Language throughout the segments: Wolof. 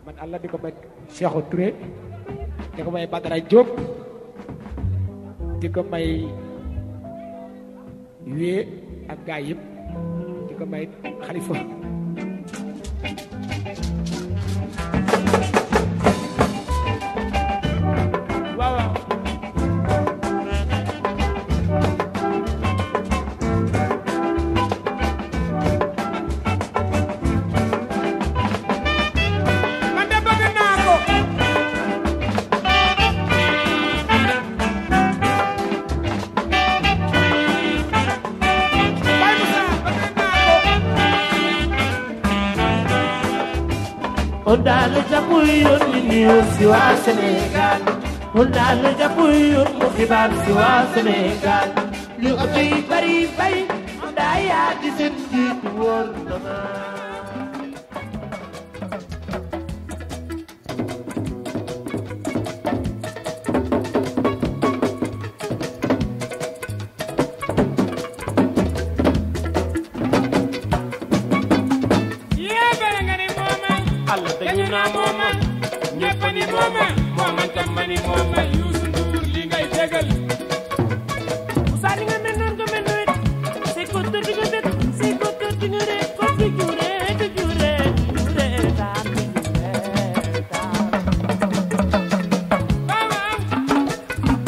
man Allah di ko may Cheikhou Touré di ko may Badara Diop di ko may wee ak gaay yëpp di ko may Khalifa waaw waaw man de bëgg naa ko Baye Moussa bëgg naa ko On daal jàpp yoon ni niw si waa Sénégal on daal jàpp yoon mu xibaar si waa Sénégal lu oto yi bari bari on daa yaa di seen jiit wóor na ma yee bere nga ni mooma Allah dañu naa mooma ñëpp ni mooma mooma tam ma ni mooma Youssou Ndour li ngay dégal Moussa ni nga mel noonu nga mel noonu say ko tër di nga tër say ko tër di nga ree ko di jure di jure jure taan di jure taan waaw waaw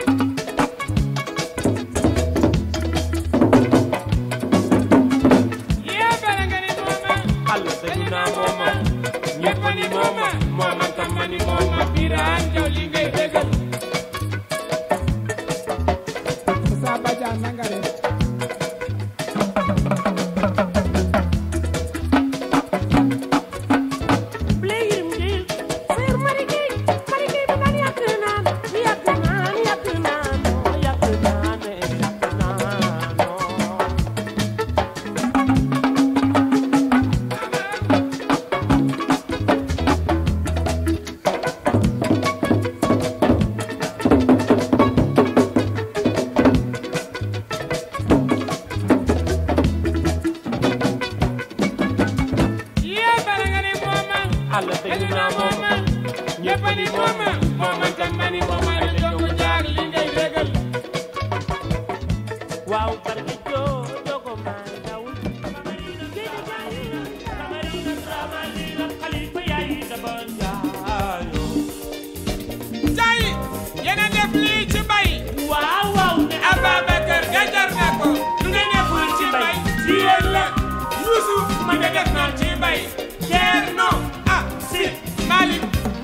yee bere nga ni mooma Allah dañu naa mooma ñëpp ni mooma mooma tam ma ni mooma Birane Diaw li ngay dégal Moussa Badiane na nga def Playing game, Sir Marigay, Marigay bi naan yàgg naan, yàgg naan, yàgg naan, yàgg naan, yàgg naan. yee bere nga ni mooma Allah dañu naa mooma ñëpp ni mooma mooma tam ma ni mooma la jongu jaar li ngay dégal waaw barke joo jogo maa dawul géej gaay Cameroun Samali la Khalifa yaay daba njaayo Jaay yéen a def lii ci bay waaw waaw ne Ababacar nga jar na ko lu nga deful ci bay ci yéen la Youssou ma nga def noonu ci bay Thierno ah si Malick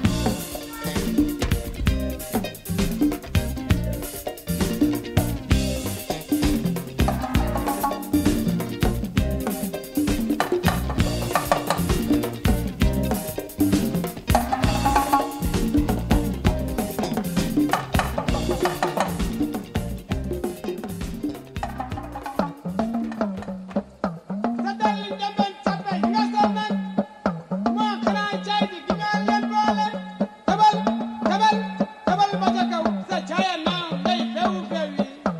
sa dal njambal cappe nga sonal moo xanaa caay di gi nga leen boole tabal tabal tabal ba ca kaw sa caaya naaw ngay fewu fewi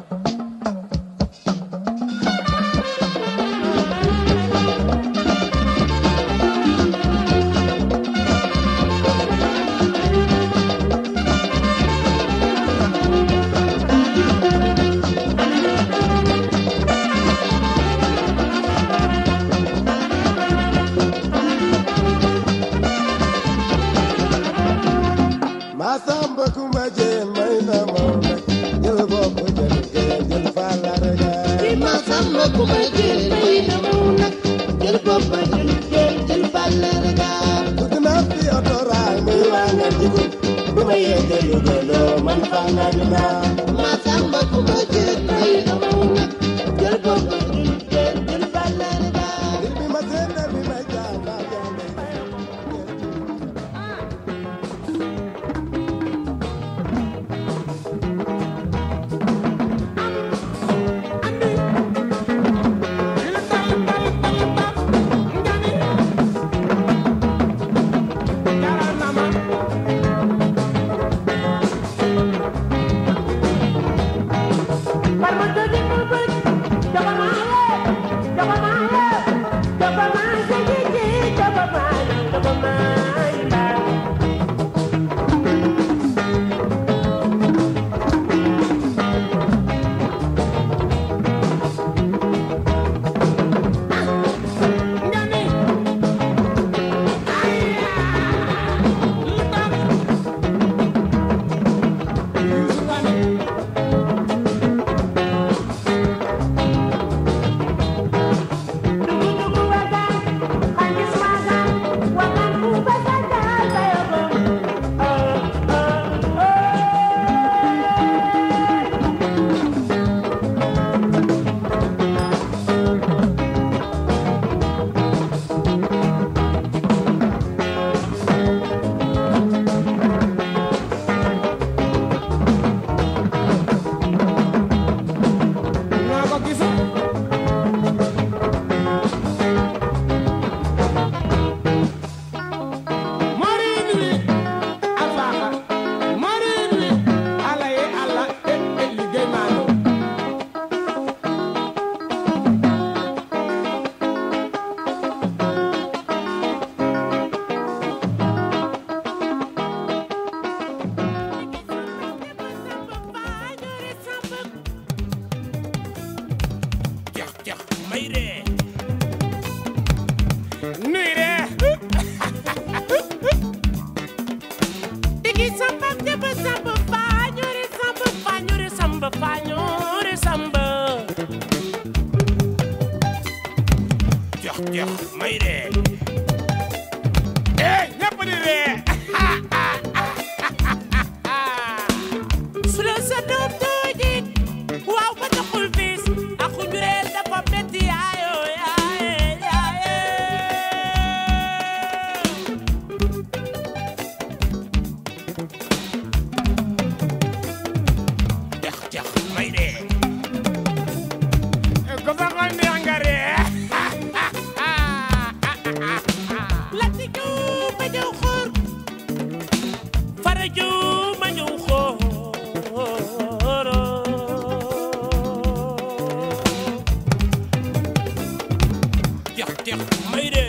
Masamba kuma jeen may na moom rek jël bopp jël jël jël fàlla rega Di Masamba ku ma jël may na mu nag jël boppa jël jël jël bàlle rega dugg naa fi oto raay muy waa nga jigu bu ma yegge yu gëloo man faa nga dinaa Masamba ku ma jël may na mu nag jël boppa jël jël jël bàlle rega ngir bi ma seen bi may jaam baa jaam Parma tëddi mu bëgg dafa maa ñëw xóor fara ju ma ñëw xóor jeex jeex may de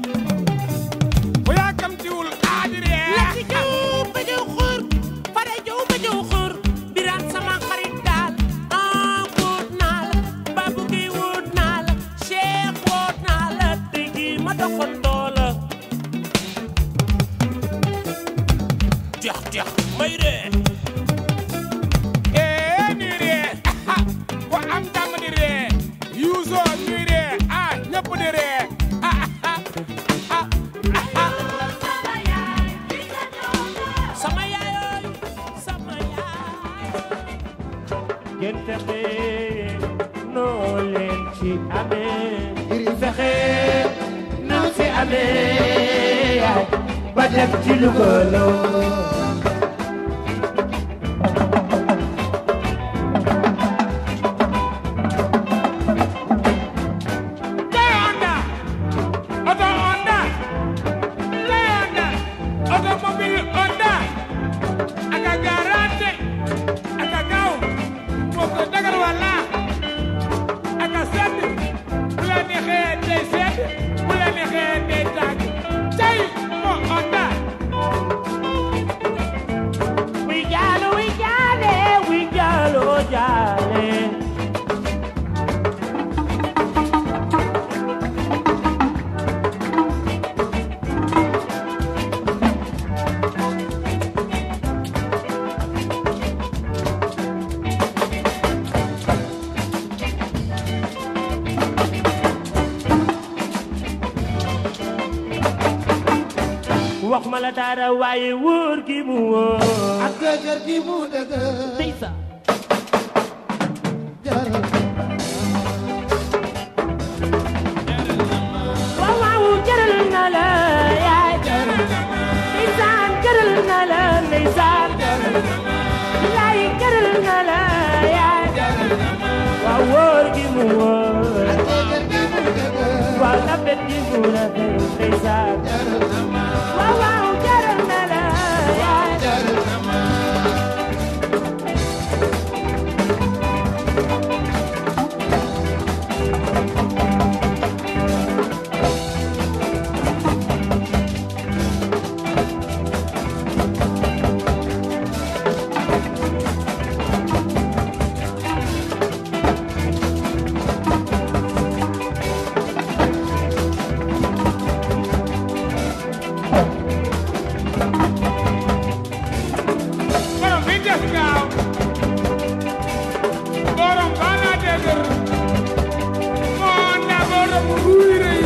bu yàkkamtiwul aadiree Lati Jóob ba ñëw xóor fara ju ma ñëw xóor biraan sama xarit daal ah wóot naa la babu gi wóot naa la Cheikh wóot naa la tey jii ma doxandoo la jeex jeex may de ee ñuy ree ku am jàmm di ree yuusoo ñuy ree ah ñëpp di ree ah ah ah ah sama yaay sama yaay ngeen fexe noo leen ci amee fexe noo ci amee yaay ba dem ci lugaloo Lay Honda oto Honda Lay Honda automobile Honda aka garante aka gaaw moo ko dagar walla aka sedd bu la neexee day sedd bu la neexee day tàng cay moo Honda wi jaalo wi jaale wi jaalo jaale wax ma la dara waaye wóor gi mu wóor ak dëgër gi mu dëgër tey sa jaral waaw waaw jëral na la yaay ndeysaan jëral na la ndeysaan laay jëral na la yaay waaw wóor gi mu wóor dëgër gi mu dëgër waaw rafet gi mu rafet ndeysaan waaw waaw jëral na la yaay borom bi des gaaw borom bala dëgër moo Honda borom ruuy rëy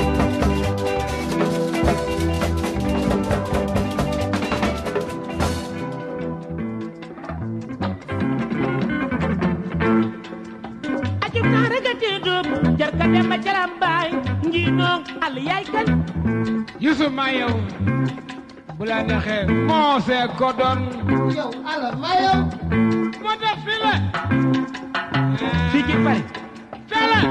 ajum naa rëgate dóob jar ka dem ba jaram baay njiinoo al yaay kan Yusuf ma yow bu la neexee moo see ko doon yow ala ma yow moo tax fii la fii ci Paris tala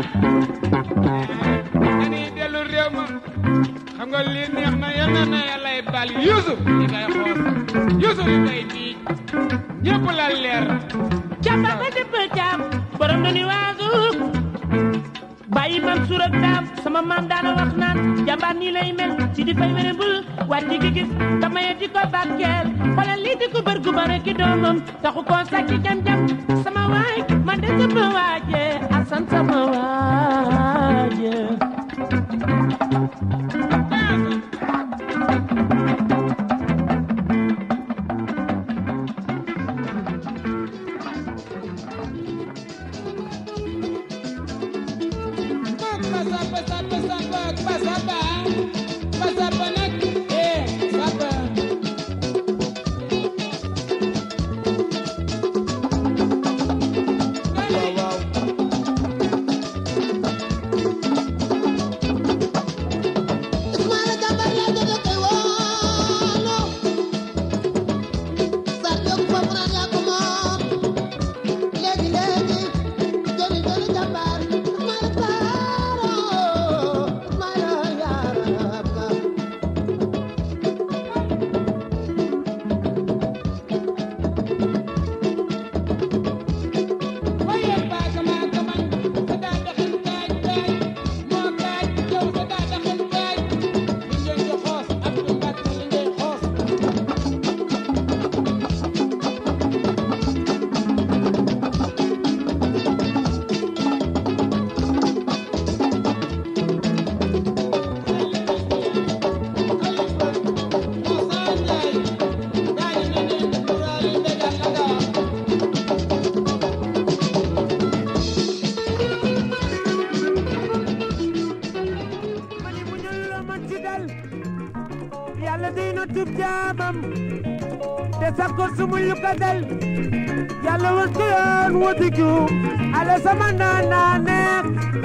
dañuy dellu réew ma xam nga lii neex na yal na na yàlla ay bal Yusuf li ngay xoos Yusuf li ngay diij ñëpp la leer jàmba ba dëpp jaam borom du ni waasu bàyyi man suur ak daam sama maam daana wax naan jàmbaar nii lay mel si di fay wene bul wàcc gi gis tamaye di ko bàkkeel xoolal lii di ko bër gu bare ki doomam taxu koo sàcc jam-jam sama waay man de sama waaje asan sama waaje Pasapa, sapa, sapa, pasapa, pasapa nag, eh, sapa. Waaw, waaw. Ismaila Jàmbaar yaa jël koy woo bëggub jaamam te sakkoon su muy ko del yàlla won ko yoon wutiku ale sama naan naa neex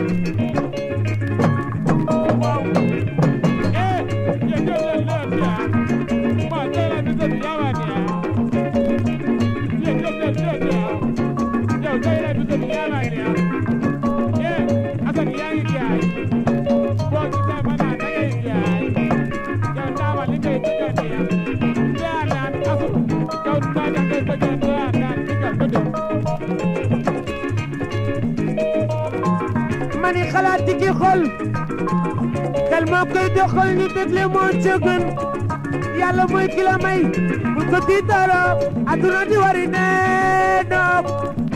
mani xalaat ci ki xol xel moo koy doxal ni dégle moo ca gën yàlla mooy ki la may bu ko tiitaroo aduna di wari nee noop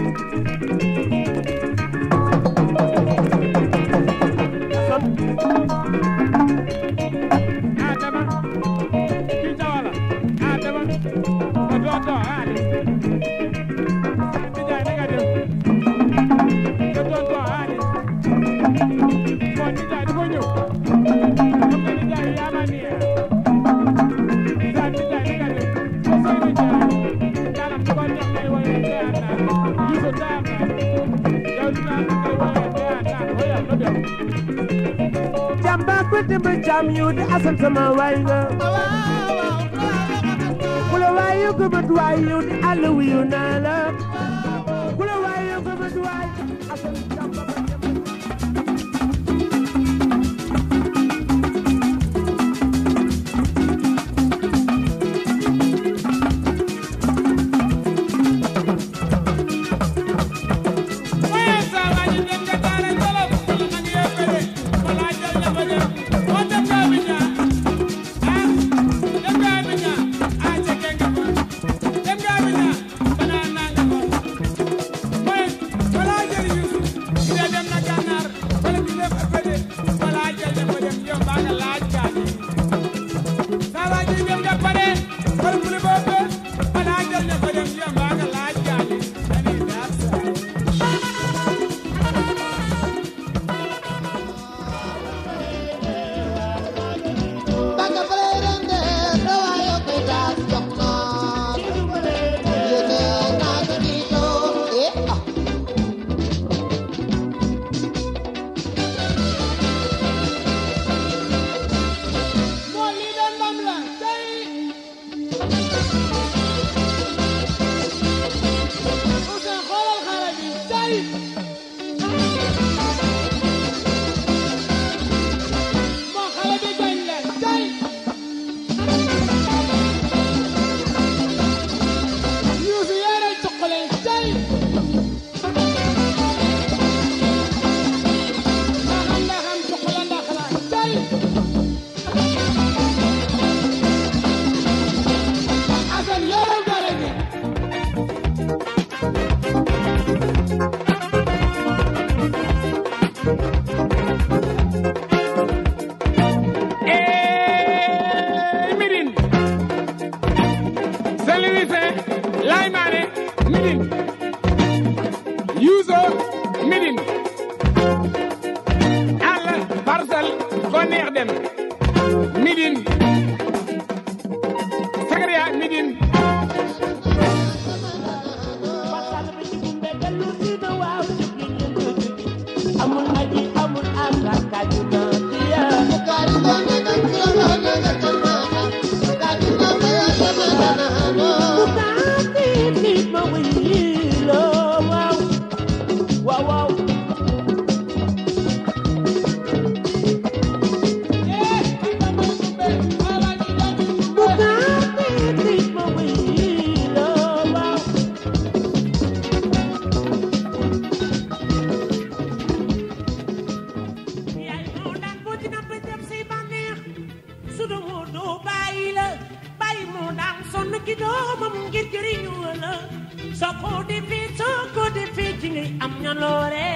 jàmba ko dimba jàmm yu di asal sama waay nga ku la waay yu gëmat waay yu di àll wi yu naa la ku la waay yu gëmat waay asal jàmba ko dimba waaye saa waa ji dem nga daara jolof wala nag yaa bëre wala jël na fa dem moo dem nga Abidjan ah dem nga Abidjan ah jege nga fa dem nga Abidjan banaa naa nga fa mooy wala jël Youssou ki dee dem na Gànnaar wala ki dem Fede wala jël na fa dem yow baa nga laaj gaañi saa waa ji dem nga pare wala mu ne boobu wala jël na fa dem yow baa nga laaj gaañi dañuy daal saa Baka Flerende, Rawayo Kedas Joknor. Yene naga dito, eh ah. moo lii de ndam la tey Ousseyn xoolal xale bi tey moo xale bi gañ leen tey Youssou yore cuqale tey maa xam nga xam cuqale ndax la tey Assane yorul gale gi Hey, Midine Selivise Laymane Midine Youssou Midine Alla Parcelles ko neex dem Midine Sakaria Midine amul aji amul asakaju na tiya Kari bane kan kira naga tamana. Kari bane tamana no. Bukati nit ma wilo wow wow wow eh anda may kumbe ala ni dami kumbe Bukati nit ma wilo wow yaay moo daan boo dina ba dem say bànneex su doo doo bàyyi la bàyyi moo daan sonn ci doomam ngir jëriñu la soo ko defee soo ko defee ci ngay am ñaloore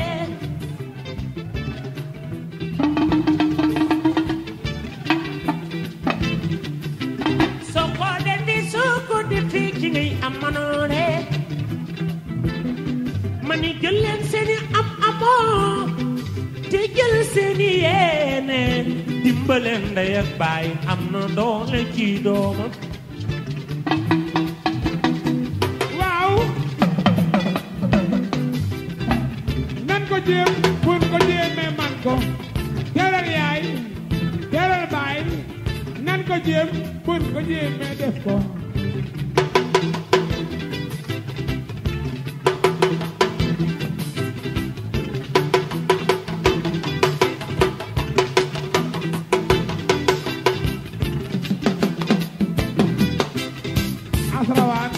soo ko defee soo ko defee ci ngay am manoore ma ni jël leen seeni am amoo te jël seeni yéene di dimbale ndey ak baay am na doole ci doomam waaw nan ko jéem buñ ko jéemee man ko teral yaay teral baay nan ko jéem buñ ko jéemee def ko asrawaan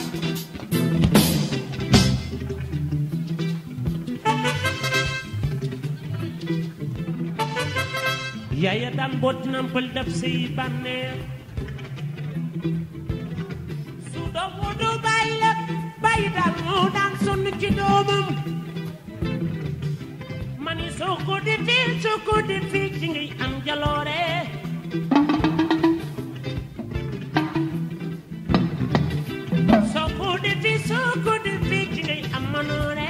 yaaya daan boot nampal def say bànneex su doom wu du bàyyi la bàyyi daal moo daan sonn ci doomam mani soo ko defee soo ko defee ci ngay am jaloore soo ko defee soo ko defee ci ngay am manoore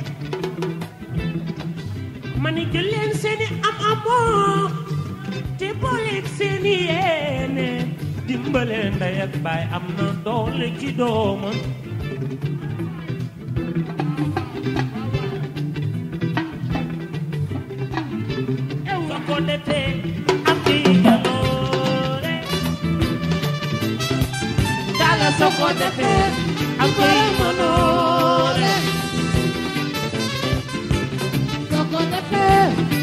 mani jël leen seeni am amoo te booleeg seeni yéene dimbale ndey ak baay am na doole ci doomam soo ko defee am ci jaloore dala soo ko defee am ci manoore soo ko defee